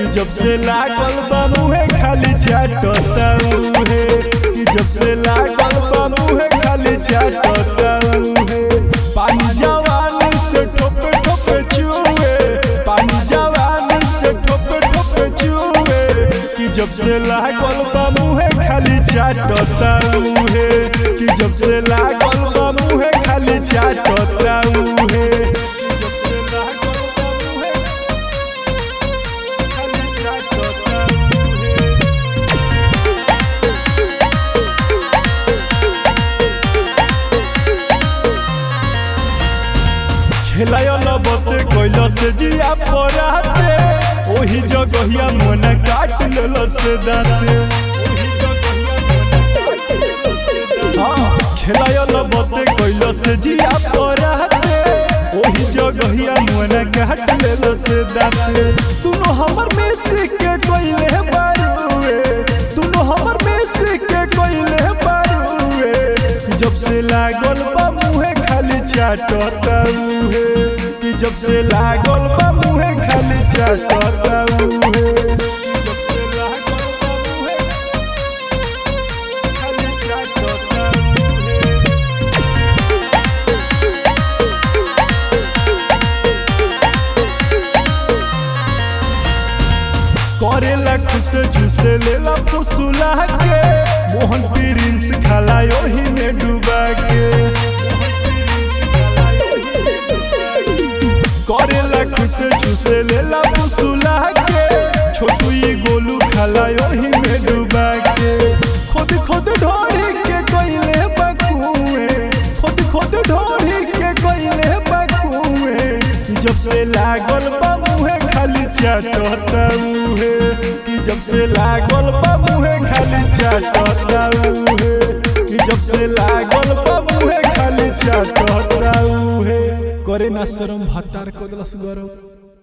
जब से लागल बा मुहे खाली चाटता उहे कि जब से लागल बा मुहे खाली चाटता उहे पानी जवान से ठोपे ठोपे चुए पानी जवान से ठोपे ठोपे चुए कि जब से लागल बा मुहे खाली चाटता उहे कि जब से लागल बा मुहे खाली चाटता उहे कि जब से लागल बा मुहे खाली चाटता उहे खेलायल बते कैल से जिया पराते ओही जगहिया मन काट लेल से दाते खेलायल बते कैल से जिया पराते ओही जगहिया मन काट लेल से दाते तुनो हमर में से के कोइले बारुए तुनो हमर में से के कोइले बारुए जब से लागल बा मुहे खाली चाटता उहे कि जब से लागल बा मुहे खाली चाटता उहे कि जब से लागल बा मुहे खाली चाटता उहे करेला खुश झुसे लेला फुसुला के मोहन प्रिंस खाला ओही में डूबा के करेला खुश झुसे लेला फुसुला के छोटू ये गोलू खाला ओही में डूबा के खुद खुद ढोरी के कोइले बकुए खुद खुद ढोरी के कोइले बकुए जब से लागल बा मुहे खाली चाटता उहे कि जब से लागल बा मुहे खाली चाटता उहे कि जब से लागल बा मुहे खाली चाटता उहे करे ना शरम भत्तार को दलस गरम